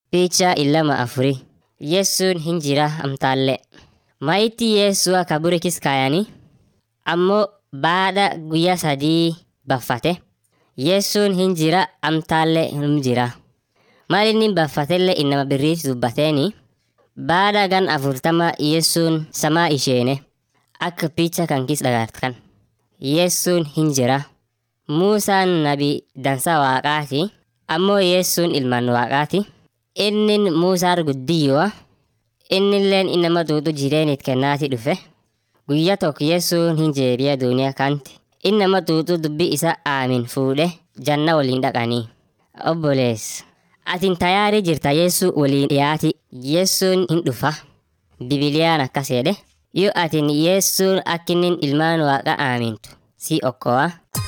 Picha illama afuri. Yesuun hin jira amtaallee. Mayitii Yesu'a kaburi kis kaayanii ammoo baada guyyaa sadii baffate. Yesuun hin jira amtaallee hin jira. Maal inni baffatellee innama birriif dubbateeni. Baada gan afurtama Yesuun samaa isheene akka picha kan kis dhagartan. Yesuun hin jira. Muusaan nabi dansa waaqaati. Ammoo Yesuun ilmaan waaqaati. Innin Muusaar guddiyyoa. Innilleen innama duudu jireenit kennaati dhufe. Guyyaa tokko Yesuun hin jeebiya duuniyaa kanti. Innama duudu dubbi isa aamin fuudhe janna waliin dhaqanii. Obbolees. Atin tayaarii jirta Yeesuu waliin dhiyaati. Yesuun hin dhufa. Bibiliyaan akkas jedhe. Yoo atin Yesuun akkinnin ilmaan waaqa aamintu si okkoa.